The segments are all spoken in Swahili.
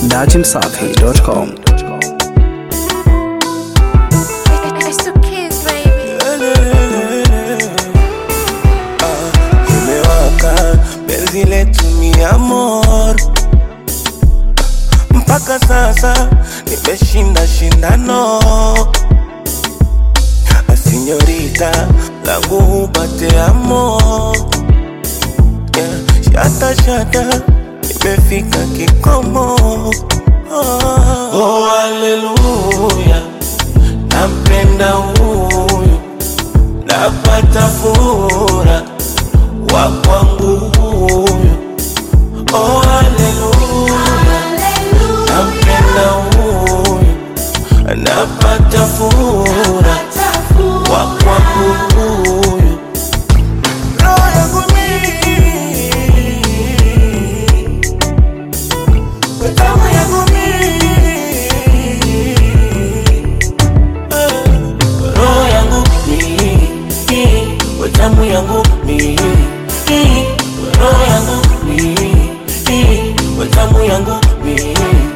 dachimsafi.com. It's the kids, baby. imewaka penzi letu mi amor mpaka sasa nimeshinda shindano sinyorita langu upate amo yeah. shata shata imefika kikomo oh, oh, haleluya nampenda huyu napata fura wa kwangu huyu oh, haleluya nampenda huyu napata fura wa kwangu huyu roho yangu mimi damu yangu mimi roho yangu mimi damu yangu mimi roho yangu mimi damu yangu mimi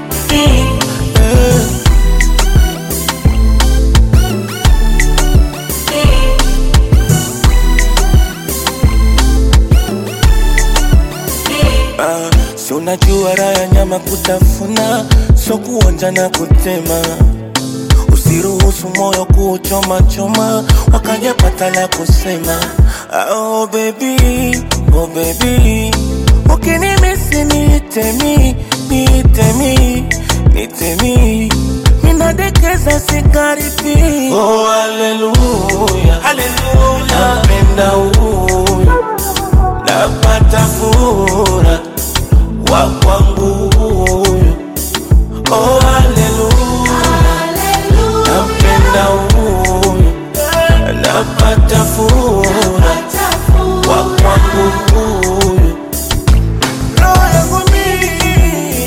Ah, si unajua raha ya nyama kutafuna, so kuonja na kutema. Usiruhusu moyo kuchoma choma, wakajapata la kusema. Ah, oh baby, oh baby, ukinimisi niitemi, niitemi, niitemi, minadekeza sikaribi. Oh haleluya, haleluya, napenda huyu napata fura wa kwangu huyu oh haleluya napenda huyu napata fura wa kwangu huyu roho yangu mimi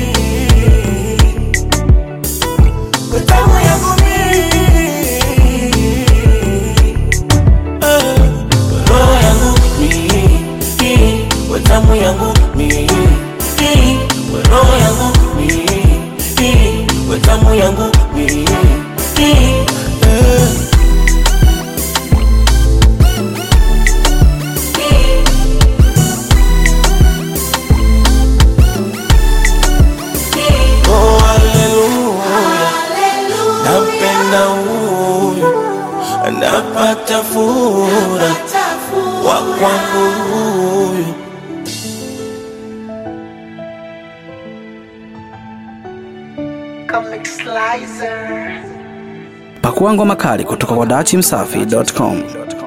damu yangu mimi roho yangu mimi damu yangu mimi roho yangu mimi damu yangu mimi Oh, haleluya, napenda huyu, napata fura wa kwangu huyu. Pakua ngoma kali kutoka kwa dachimsafi.com.